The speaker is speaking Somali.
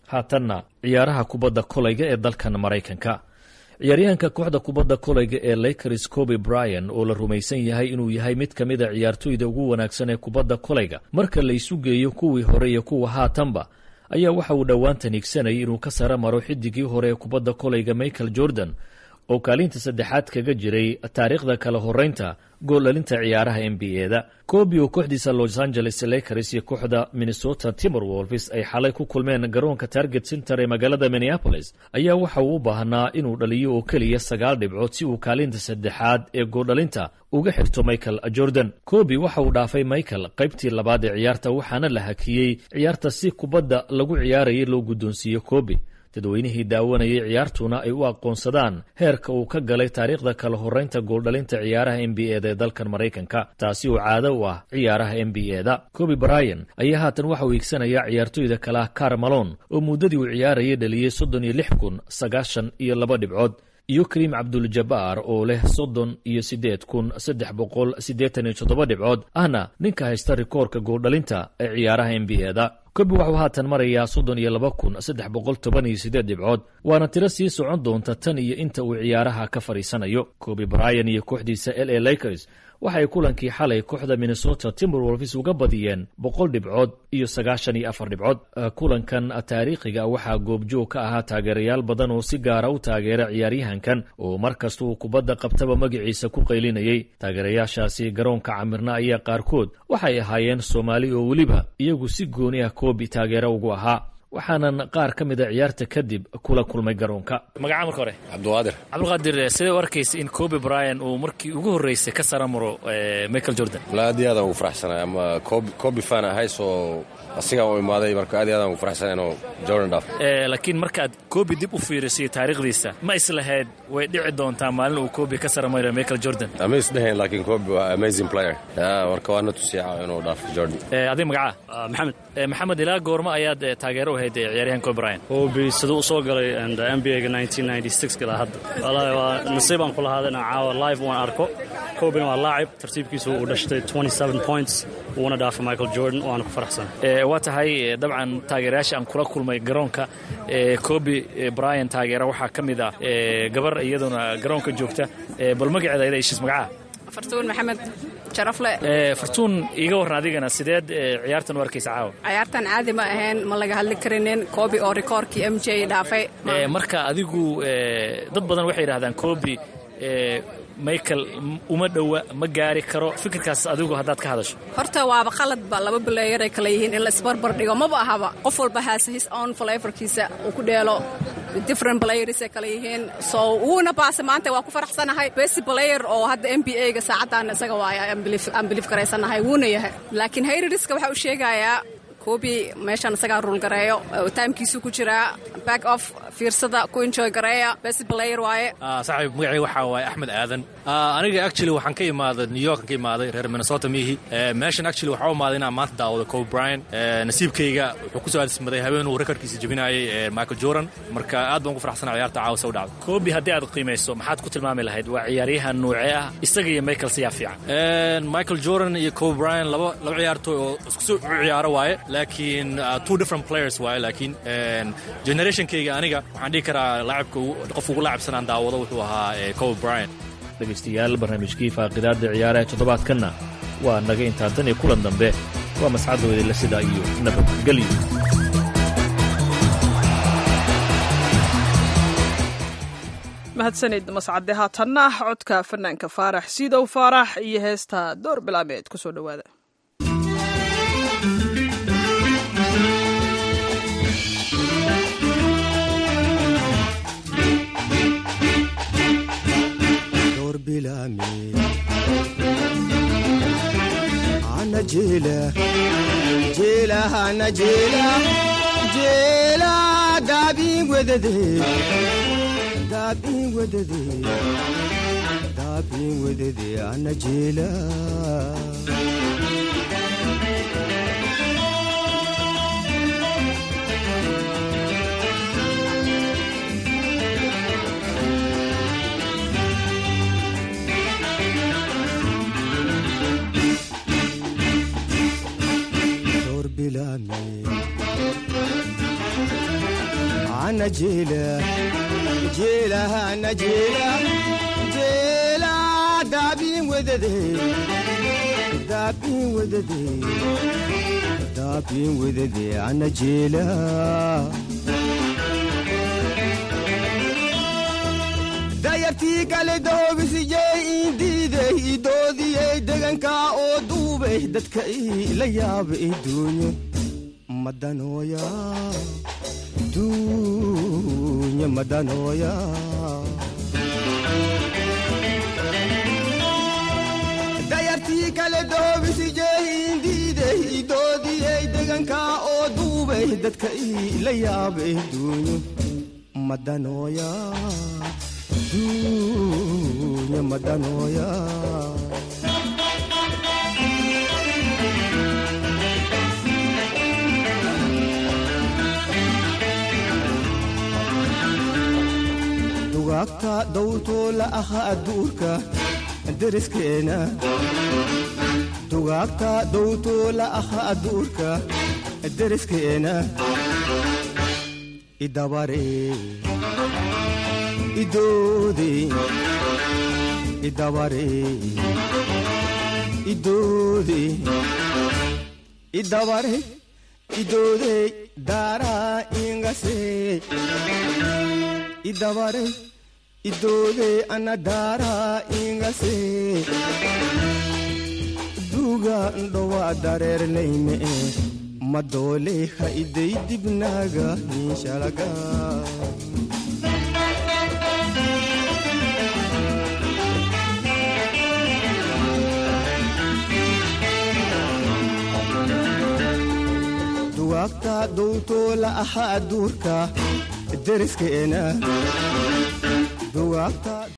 haatanna ciyaaraha kubadda kolayga ee dalkan maraykanka ciyaaryahanka kooxda kubadda kolayga ee lakers coby bryan oo la rumaysan yahay inuu yahay mid ka mid a ciyaartoyda ugu wanaagsan ee kubadda kolayga marka la isu geeyo kuwii hore iyo kuwa haatanba ayaa waxa uu dhowaantan higsanayay inuu ka sara maro xidigii hore ee kubadda kolayga michael jordan oo kaalinta saddexaad kaga jiray taariikhda kala horeynta gooldhalinta ciyaaraha n b e-da kobi oo kooxdiisa los angeles lakers iyo kooxda minnesota timorwolves ay xalay ku kulmeen garoonka target center ee magaalada minneapolis ayaa waxa uu u baahnaa inuu dhaliyo oo keliya sagaal dhibcood si uu kaalinta saddexaad ee gooldhalinta uga xirto michael jordan kobi waxa uu dhaafay michael qaybtii labaad ee ciyaarta waxaana la hakiyey ciyaarta si kubadda lagu ciyaarayay loo guddoonsiiyo kobi dadweynihii daawanayay ciyaartuna ay u aqoonsadaan heerka uu ka galay taariikhda kala horeynta gooldhalinta ciyaaraha n b e-da ee dalkan maraykanka taasi oo caado u ah ciyaaraha n b e-da kobi bryan ayaa haatan waxa uu iigsanayaa ciyaartoyda kale ah car malon oo muddadii uu ciyaarayay dhaliyey soddon iyo lix kun sagaashan iyo laba dhibcood iyo kariim cabduljabaar oo leh soddon iyo siddeed kun saddex boqol siddeetan iyo toddoba dhibcood ahna ninka haysta rikoorka gooldhalinta ee ciyaaraha n b e-da kobi waxuu haatan marayaa soddon iyo laba kun saddex boqol toban iyo siddeed dhibcood waana tiro sii socon doonta tan iyo inta uu ciyaaraha ka fadhiisanayo kobi bryan iyo kooxdiisa l a lakers waxay kulankii xalay kooxda minnesota timberwolves uga badiyeen boqol dhibcood iyo sagaashan iyo afar dhibcood kulankan taariikhiga waxaa goobjoog ka ahaa taageerayaal badan oo si gaara u taageera ciyaaryahankan oo mar kasta uu kubadda qabtaba magaciisa ku qaylinayay taageerayaashaasi garoonka camirna ayaa qaarkood waxay ahaayeen soomaali oo weliba iyagu si gooni ah koobi taageero ugu ahaa waxaanan qaar ka mid a ciyaarta kadib kula kulmay garoonka magaca marka hore cabdiqaadir cabdiqaadir sidee u arkaysa in kobi bryan uu markii ugu horreysay ka sara maro michael jordan wala aad iyo aadaan ugu faraxsanay ama kobi fan ahay soo asigaan u imaaday marka aad iyo aadaan ugu faraxsanay inuu jordan dhaaf laakiin markaad kobi dib u fiirisiyo taariikhdiisa ma islahayd way dhici doontaa maalin uu kobi ka sara maro michael jordan ama isdheheen laakiin kobi waa amazing player marka waana tusiica inuu dhaafo jordan adig magaca maxamed maxamed ilaa goorma ayaad taageero u hayd ciyaaryahan kobi bryan kobi siduu u soo galay n b a-ga ilaa hadda wallaahi waa nasiibaan ku lahaada inaan caawa live waan arko kobina waa laacib tartiibkiisu uu dhashtay points wuuna dhaafay michael jordan waana ku faraxsan waa tahay dabcan taageerayaasha aan kula kulmay garoonka kobi bryan taageera waxaa ka mid ah gabar iyaduna garoonka joogta bal magaceeda ayada ishiis magacaha fartuun maxamed sharafle fartuun iiga warran adigana sideed ciyaartan u arkaysa caawa ciyaartan caadi ma ahayn ma laga hadli karinin kobi oo rikoorkii m j dhaafay marka adigu dad badan waxay yidhahdaan kobi michael uma dhowa ma gaari karo fikirkaas adigu haddaad ka hadasho horta waaba qaladba laba baleeyaray kale yihiin in la isbarbar dhigo maba ahaba qof walba haase his own flavorkiisa uu ku dheelo different playersay kale yihiin so wuuna baase maanta waa ku faraxsanahay best player oo hadda n b a-ga saacaddan isaga waaya aan biliif garaysanahay wuuna yahay laakiin hayririska waxa uu sheegayaa kobi meeshaan isagaa ruul gareeyo taimkiisu ku jiraa back off fiirsada ku enjoy gareeya best player waaye saaxiib magacii waxaa waaye axmed aadan aniga actually waxaan ka imaaday new york ka imaaday reer minnesota miihi meeshan actually waxaa u imaaday inaan maanta daawado kobe bryan nasiibkayga wuxuu ku soo aadismaday habeen uu rekordkiisa jebinayay michael jordan marka aad baan ugu faraxsanaa ciyaarta caawa se u dhacday kobi haddii aad qiimayso maxaad ku tilmaami lahayd waa ciyaaryahan nuucee ah isaga iyo michael siyaa fiican michael jordan iyo kobe bryan laba laba ciyaartoy oo isku soo ciyaaro waaye laakiin two different players waaye laakiin generationkayga aniga waxaan dhihi karaa laacibka qof ugu laacibsanaan daawado wuxuu ahaa kobe bryan dhegaystayaal barnaamijkii faaqidaadda ciyaaraha toddobaadkanna waa naga intaa tan iyo kulan dambe waa mascadooda la sidaa iyo nabadgelyo mahadsanid mascade haatanna codka fanaanka faarax siidow faarax iyo heesta door bilaameed ku soo dhowaada ana jeela jeelahana jeela jeela daabii wedade daabii wedade daabii wedade ana jeela jeela jeelahana jeela jeela daabiin wedade daabiin wedade daabiin wedade ana jeela dayartii kale doobisijey indiiday idoodiyey degankaa oo duubay dadka ila yaaba iduunyo madanooya duunya madanooya dayartii kale doobisijey indiiday idoodiyey degankaa oo duubay dadka ila yaaba iduunyo madanooya duunya madanooya dugaagta dawrtoo la aha adduurka deriskeena dugaagta dawrtoo la aha adduurka deriskeena idabaree idoode idabare idoode idabare idoode daaraa ingase idabare idoode ana daaraa ingase duuga ndhowa dareernayme madoole ha iday dibnaaga hinshalaga dugaagta dowtoo la aha adduurka deriskeena dugaagta